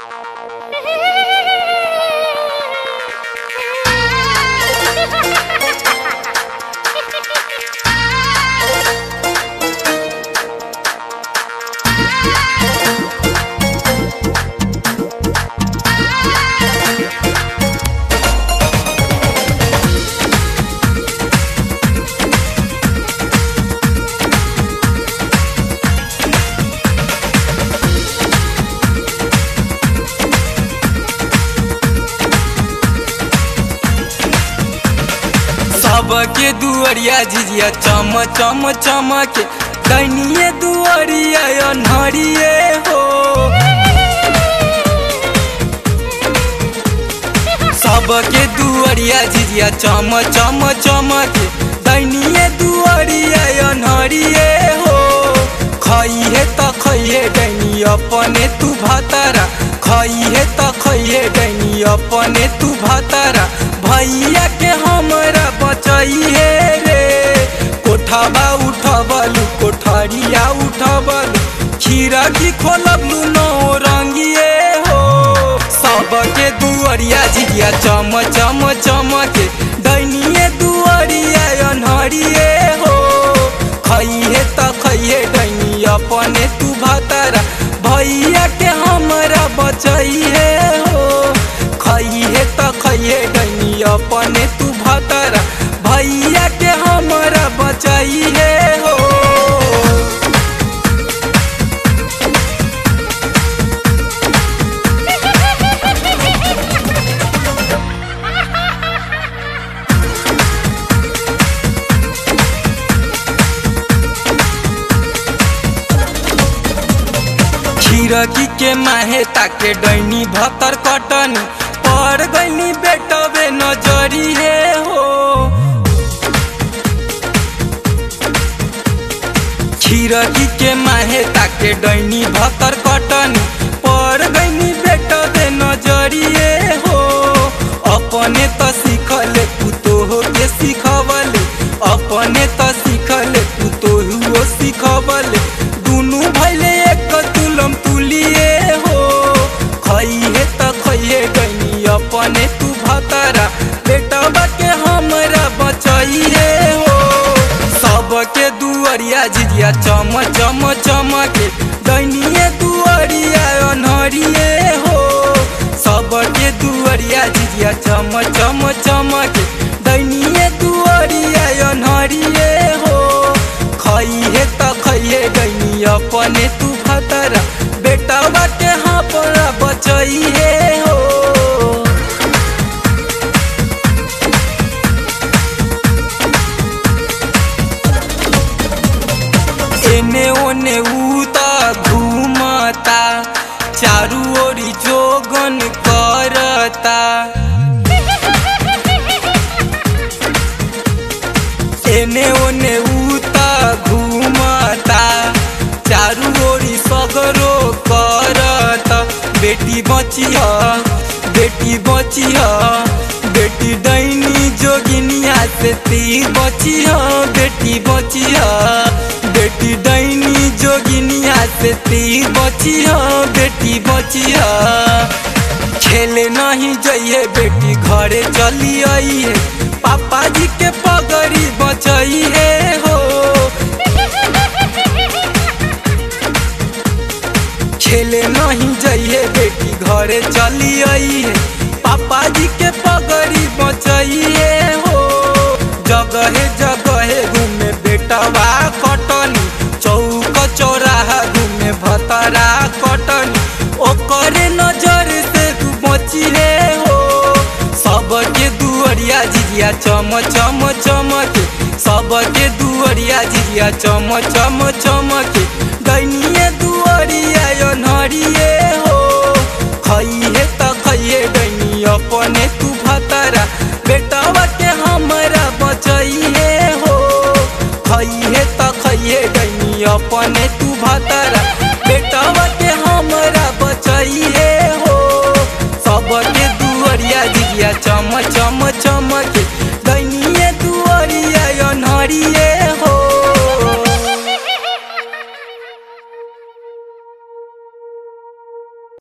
सबके दुअरिया झिझिया चम चम चमके दैनिये दुअरिया अनहरिए हो सबके दुअरिया झिझिया चम चम चमके दैनिये दुअरिया अनहरिए हो खइहे त खइहे डैनी अपने तू भातारा खइहे त खइहे डैनी अपने तू भातारा भैया के हमरा बचइहे रे कोठाबा उठबलु कोठरिया उठबलु खीरा की खोलबलु नौ रंगिए हो सबके दुअरिया झिझिया चम चम चमके दैनिये दुअरिया अनहरिए हो खइहे त खइहे डैनी अपने तू भातारा भैया के हमरा बचइहे हो खइहे त खइहे डैनी अपने तू भातारा भैया के हमरा बचइहे हो खिरकी के माहे ताके डैनी भतर कटनी पड़ गईनी बेटबे नजरिए हो खिरकी के माहे ताके डैनी भतर कटनी पड़ गईनी बेटबे नजरिए हो अपने त सिखले पुतोह के सिखवले अपने त सिखले पुतोहुओ सिखवले दुनू भैले एक तुलम तुलिए हो खइहे त खइहे गईनी अपने तू भतरा बेटबा के हमरा बचइहे हो सबके दुअरिया झिझिया चम चम चमके दैनिये दुअरिया अनहरिए हो सबके दुअरिया झिझिया चम चम चमके दैनिये दुअरिया अनहरिए हो खइहे त खइहे गईनी अपने तू भतरा बेटवा के हमरा बचइहे हो एने ओने उता घूमता चारू ओरी जोगन करता एने ओने उता घूमता चारू ओरी सगरो करता बेटी बचिया बेटी बचिया बेटी डैनी जोगिनिया से ती बचिया बेटी बचिया बेटी डैनी जोगिनिया से ती बचिया बेटी बचिया खेले नहीं जइए बेटी घरे चली आई है पापा जी के पगड़ी बचई है हो खेले नहीं जइए बेटी घरे चली आई है पापा जी के पगड़ी बचइए हो जगहे जगहे घूमे बेटवा कटनी चौक चौराहा घूमे भतरा कटनी ओकरे नजर से तू बचिए हो सबके दुअरिया झिझिया चम चम चमके सबके दुअरिया झिझिया चम चम चमके दैनिये दुअरिया अनहरिए